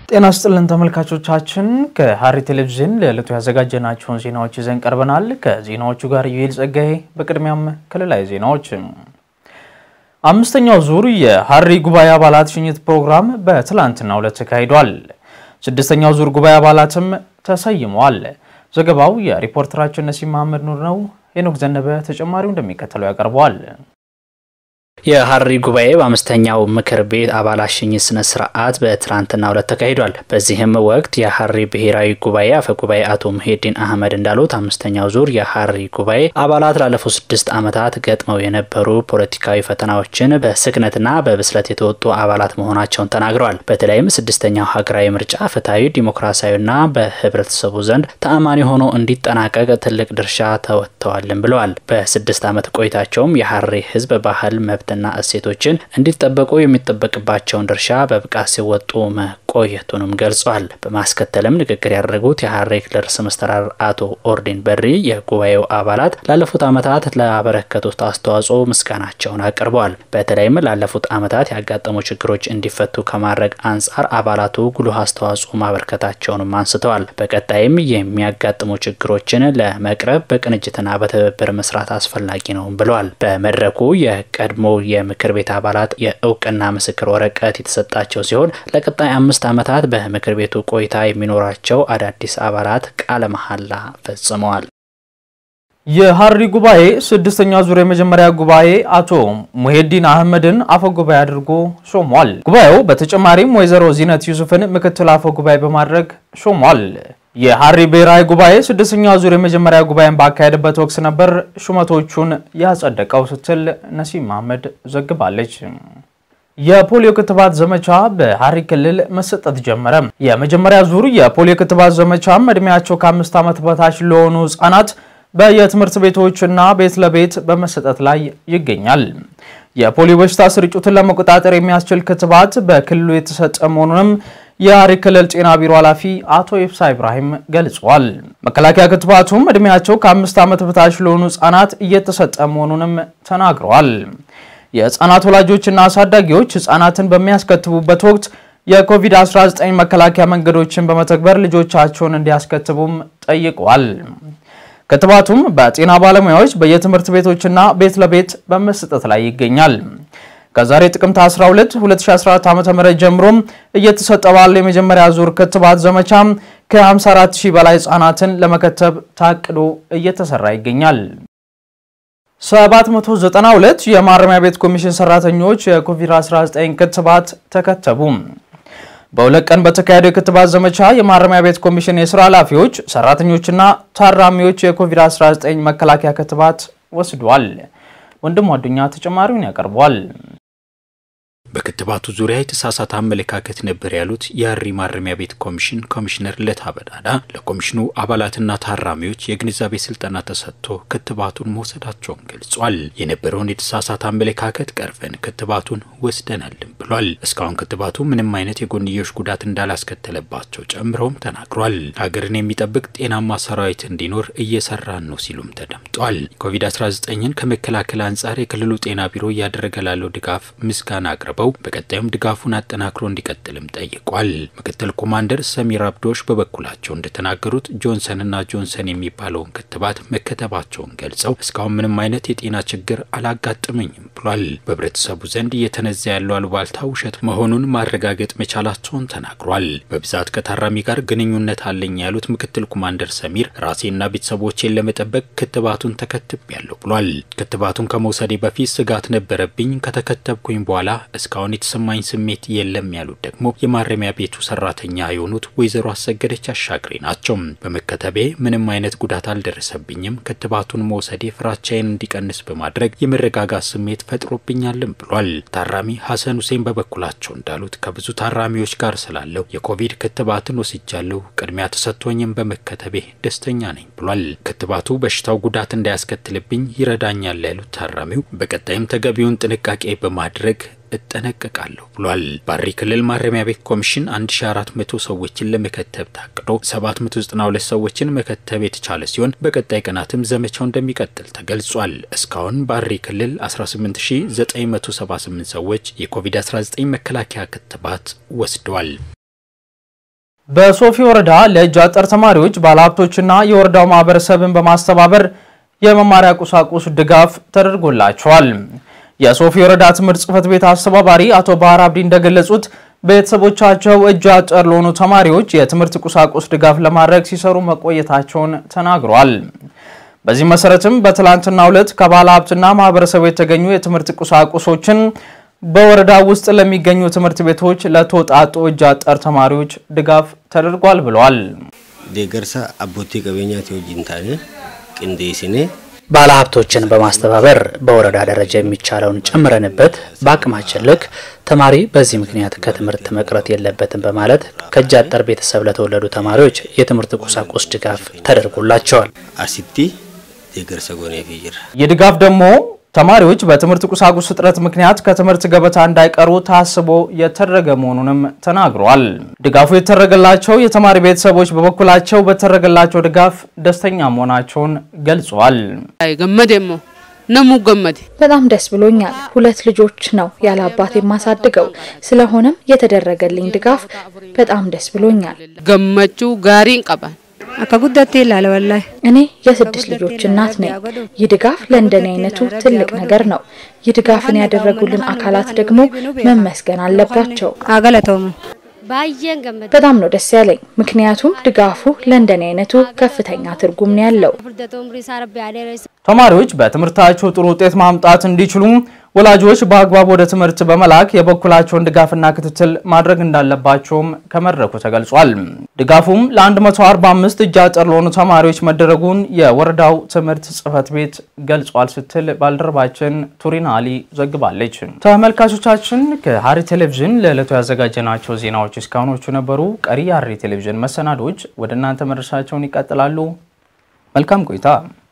ጤና ስጥልን ተመልካቾቻችን፣ ከሐረሪ ቴሌቪዥን ለዕለቱ ያዘጋጀናቸውን ዜናዎች ይዘን ቀርበናል። ከዜናዎቹ ጋር ዩኤል ጸጋዬ። በቅድሚያም ክልላዊ ዜናዎች። አምስተኛው ዙር የሐረሪ ጉባኤ አባላት ሽኝት ፕሮግራም በትላንትናው ዕለት ተካሂዷል። ስድስተኛው ዙር ጉባኤ አባላትም ተሰይመዋል። ዘገባው የሪፖርተራችን ነሲም መሐመድ ኑር ነው። ሄኖክ ዘነበ ተጨማሪው እንደሚከተለው ያቀርበዋል። የሐረሪ ጉባኤ በአምስተኛው ምክር ቤት አባላት ሽኝት ስነ ስርዓት በትናንትናው ዕለት ተካሂዷል። በዚህም ወቅት የሐረሪ ብሔራዊ ጉባኤ አፈ ጉባኤ አቶ ሙሄዲን አህመድ እንዳሉት አምስተኛው ዙር የሐረሪ ጉባኤ አባላት ላለፉት ስድስት ዓመታት ገጥመው የነበሩ ፖለቲካዊ ፈተናዎችን በስክነትና በብስለት የተወጡ አባላት መሆናቸውን ተናግረዋል። በተለይም ስድስተኛው ሀገራዊ ምርጫ ፍትሐዊ፣ ዲሞክራሲያዊና በህብረተሰቡ ዘንድ ተአማኒ ሆኖ እንዲጠናቀቅ ትልቅ ድርሻ ተወጥተዋልን ብለዋል። በስድስት ዓመት ቆይታቸውም የሐረሪ ህዝብ ባህል መብት ና እሴቶችን እንዲጠበቁ የሚጠበቅባቸውን ድርሻ በብቃት ሲወጡ መቆየቱንም ገልጿል። በማስከተልም ንግግር ያደረጉት የሐረሪ ክልል ርዕሰ መስተዳድር አቶ ኦርዲን በድሪ የጉባኤው አባላት ላለፉት ዓመታት ላበረከቱት አስተዋጽኦ ምስጋናቸውን አቅርበዋል። በተለይም ላለፉት ዓመታት ያጋጠሙ ችግሮች እንዲፈቱ ከማድረግ አንጻር አባላቱ ጉልህ አስተዋጽኦ ማበርከታቸውንም አንስተዋል። በቀጣይም የሚያጋጥሙ ችግሮችን ለመቅረብ በቅንጅትና በትብብር መስራት አስፈላጊ ነው ብለዋል። በመድረኩ የቀድሞ የምክር ቤት አባላት የእውቅና ምስክር ወረቀት የተሰጣቸው ሲሆን ለቀጣይ አምስት ዓመታት በምክር ቤቱ ቆይታ የሚኖራቸው አዳዲስ አባላት ቃለ መሐላ ፈጽመዋል። የሐረሪ ጉባኤ ስድስተኛ ዙር የመጀመሪያ ጉባኤ አቶ ሙሄዲን አህመድን አፈ ጉባኤ አድርጎ ሾሟል። ጉባኤው በተጨማሪም ወይዘሮ ዚነት ዩሱፍን ምክትል አፈ ጉባኤ በማድረግ ሾሟል። የሐረሪ ብሔራዊ ጉባኤ ስድስተኛ ዙር የመጀመሪያ ጉባኤን ባካሄደበት ወቅት ነበር ሹመቶቹን ያጸደቀው ስትል ነሲም መሐመድ ዘግባለች። የፖሊዮ ክትባት ዘመቻ በሐረሪ ክልል መሰጠት ጀመረ። የመጀመሪያ ዙር የፖሊዮ ክትባት ዘመቻም እድሜያቸው ከአምስት ዓመት በታች ለሆኑ ህጻናት በየትምህርት ቤቶችና ቤት ለቤት በመሰጠት ላይ ይገኛል። የፖሊዮ በሽታ ስርጭቱን ለመቆጣጠር የሚያስችል ክትባት በክልሉ የተሰጠ መሆኑንም የሐረሪ ክልል ጤና ቢሮ ኃላፊ አቶ ኢብሳ ኢብራሂም ገልጿል። መከላከያ ክትባቱም እድሜያቸው ከአምስት ዓመት በታች ለሆኑ ህጻናት እየተሰጠ መሆኑንም ተናግረዋል። የህጻናት ወላጆችና አሳዳጊዎች ህጻናትን በሚያስከትቡበት ወቅት የኮቪድ-19 መከላከያ መንገዶችን በመተግበር ልጆቻቸውን እንዲያስከትቡም ጠይቀዋል። ክትባቱም በጤና ባለሙያዎች በየትምህርት ቤቶችና ቤት ለቤት በመሰጠት ላይ ይገኛል። ከዛሬ ጥቅምት 12 2014 ዓ.ም ጀምሮም እየተሰጠ ባለው የመጀመሪያ ዙር ክትባት ዘመቻ ከ54 ሺህ በላይ ህጻናትን ለመከተብ ታቅዶ እየተሰራ ይገኛል። 792 የማረሚያ ቤት ኮሚሽን ሰራተኞች የኮቪድ-19 ክትባት ተከተቡ። በሁለት ቀን በተካሄደው የክትባት ዘመቻ የማረሚያ ቤት ኮሚሽን የስራ ኃላፊዎች፣ ሰራተኞችና ታራሚዎች የኮቪድ-19 መከላከያ ክትባት ወስዷል። ወንድም አዱኛ ተጨማሪውን ያቀርቧል። በክትባቱ ዙሪያ የተሳሳተ አመለካከት ነበር ያሉት የሐረሪ ማረሚያ ቤት ኮሚሽን ኮሚሽነር ለታ በዳዳ ለኮሚሽኑ አባላትና ታራሚዎች የግንዛቤ ስልጠና ተሰጥቶ ክትባቱን መውሰዳቸውን ገልጿል። የነበረውን የተሳሳተ አመለካከት ቀርፈን ክትባቱን ወስደናልም ብሏል። እስካሁን ክትባቱ ምንም አይነት የጎንዮሽ ጉዳት እንዳላስከተለባቸው ጨምረውም ተናግሯል። ሀገርን የሚጠብቅ ጤናማ ሰራዊት እንዲኖር እየሰራን ነው ሲሉም ተደምጧል። ኮቪድ-19ን ከመከላከል አንጻር የክልሉ ጤና ቢሮ እያደረገ ላለው ድጋፍ ምስጋና አቅርበው በቀጣዩም ድጋፉን አጠናክሮ እንዲቀጥልም ጠይቋል። ምክትል ኮማንደር ሰሚር አብዶሽ በበኩላቸው እንደተናገሩት ጆንሰንና ጆንሰን የሚባለውን ክትባት መከተባቸውን ገልጸው እስካሁን ምንም አይነት የጤና ችግር አላጋጠመኝም ብሏል። በህብረተሰቡ ዘንድ እየተነዛ ያለው አሉባልታ ውሸት መሆኑን ማረጋገጥ መቻላቸውን ተናግሯል። በብዛት ከታራሚ ጋር ግንኙነት አለኝ ያሉት ምክትል ኮማንደር ሰሚር ራሴና ቤተሰቦቼን ለመጠበቅ ክትባቱን ተከትቤያለሁ ብሏል። ክትባቱን ከመውሰዴ በፊት ስጋት ነበረብኝ። ከተከተብኩኝ በኋላ እስካሁን የተሰማኝ ስሜት የለም ያሉት ደግሞ የማረሚያ ቤቱ ሰራተኛ የሆኑት ወይዘሮ አሰገደች አሻግሬ ናቸው። በመከተቤ ምንም አይነት ጉዳት አልደረሰብኝም። ክትባቱን መውሰዴ ፍራቻዬን እንዲቀንስ በማድረግ የመረጋጋት ስሜት ፈጥሮብኛልም ብሏል። ታራሚ ሀሰን ሁሴን በበኩላቸው እንዳሉት ከብዙ ታራሚዎች ጋር ስላለው የኮቪድ ክትባትን ወስጃለሁ። ቅድሚያ ተሰጥቶኝም በመከተቤ ደስተኛ ነኝ ብሏል። ክትባቱ በሽታው ጉዳት እንዳያስከትልብኝ ይረዳኛል ያሉት ታራሚው በቀጣይም ተገቢውን ጥንቃቄ በማድረግ እጠነቀቃለሁ ብሏል። በሐረሪ ክልል ማረሚያ ቤት ኮሚሽን 1400 ሰዎችን ለመከተብ ታቅዶ 792 ሰዎችን መከተብ የተቻለ ሲሆን በቀጣይ ቀናትም ዘመቻው እንደሚቀጥል ተገልጿል። እስካሁን በሐረሪ ክልል 18978 ሰዎች የኮቪድ-19 መከላከያ ክትባት ወስደዋል። በሶፊ ወረዳ ለእጅ አጠር ተማሪዎች ባለሀብቶችና የወረዳው ማህበረሰብን በማስተባበር የመማሪያ ቁሳቁስ ድጋፍ ተደርጎላቸዋል። የሶፊ ወረዳ ትምህርት ጽሕፈት ቤት አስተባባሪ አቶ ባህር አብዲ እንደገለጹት ቤተሰቦቻቸው እጅ አጠር ለሆኑ ተማሪዎች የትምህርት ቁሳቁስ ድጋፍ ለማድረግ ሲሰሩ መቆየታቸውን ተናግሯል። በዚህ መሰረትም በትላንትናው ዕለት ከባለ ሀብትና ማህበረሰቡ የተገኙ የትምህርት ቁሳቁሶችን በወረዳ ውስጥ ለሚገኙ ትምህርት ቤቶች ለተወጣጡ እጅ አጠር ተማሪዎች ድጋፍ ተደርጓል ብለዋል። ደገርሳ አቦቴ ቀበኛት ወጅንታኔ ቅንዴስኔ ባለሀብቶችን በማስተባበር በወረዳ ደረጃ የሚቻለውን ጨምረንበት በአቅማችን ልክ ተማሪ በዚህ ምክንያት ከትምህርት መቅረት የለበትም በማለት ከእጅ አጠር ቤተሰብ ለተወለዱ ተማሪዎች የትምህርት ቁሳቁስ ድጋፍ ተደርጎላቸዋል። አሲቲ ደገርሳ ጎኔ ፊጅራ ይህ ድጋፍ ደግሞ ተማሪዎች በትምህርት ቁሳቁስ እጥረት ምክንያት ከትምህርት ገበታ እንዳይቀሩ ታስቦ የተደረገ መሆኑንም ተናግሯል። ድጋፉ የተደረገላቸው የተማሪ ቤተሰቦች በበኩላቸው በተደረገላቸው ድጋፍ ደስተኛ መሆናቸውን ገልጿል። ገመዴሞ ነሙ ገመዴ በጣም ደስ ብሎኛል። ሁለት ልጆች ነው ያለ አባት የማሳድገው። ስለሆነም የተደረገልኝ ድጋፍ በጣም ደስ ብሎኛል። ገመቹ ጋሪን ቀባን akka guddaatti ilaala wallahi እኔ የስድስት ልጆች እናት ነኝ። ይህ ድጋፍ ለእንደኔ አይነቱ ትልቅ ነገር ነው። ይህ ድጋፍን ያደረጉልን አካላት ደግሞ መመስገን አለባቸው። haa galatoomu baay'een gammada በጣም ነው ደስ ያለኝ፣ ምክንያቱም ድጋፉ ለእንደኔ አይነቱ ከፍተኛ ትርጉም ነው ያለው። furdata umrii isaa rabbi adeeressa ተማሪዎች በትምህርታቸው ጥሩ ውጤት ማምጣት እንዲችሉ ወላጆች በአግባብ ወደ ትምህርት በመላክ የበኩላቸውን ድጋፍና ክትትል ማድረግ እንዳለባቸውም ከመድረኩ ተገልጿል። ድጋፉም ለ145 እጅ አጠር ለሆኑ ተማሪዎች መደረጉን የወረዳው ትምህርት ጽሕፈት ቤት ገልጿል ስትል ባልደረባችን ቱሪን አሊ ዘግባለች። ተመልካቾቻችን ከሐረሪ ቴሌቪዥን ለዕለቱ ያዘጋጀናቸው ዜናዎች እስካሁኖቹ ነበሩ። ቀሪ የሐረሪ ቴሌቪዥን መሰናዶች ወደ እናንተ መድረሳቸውን ይቀጥላሉ። መልካም ቆይታ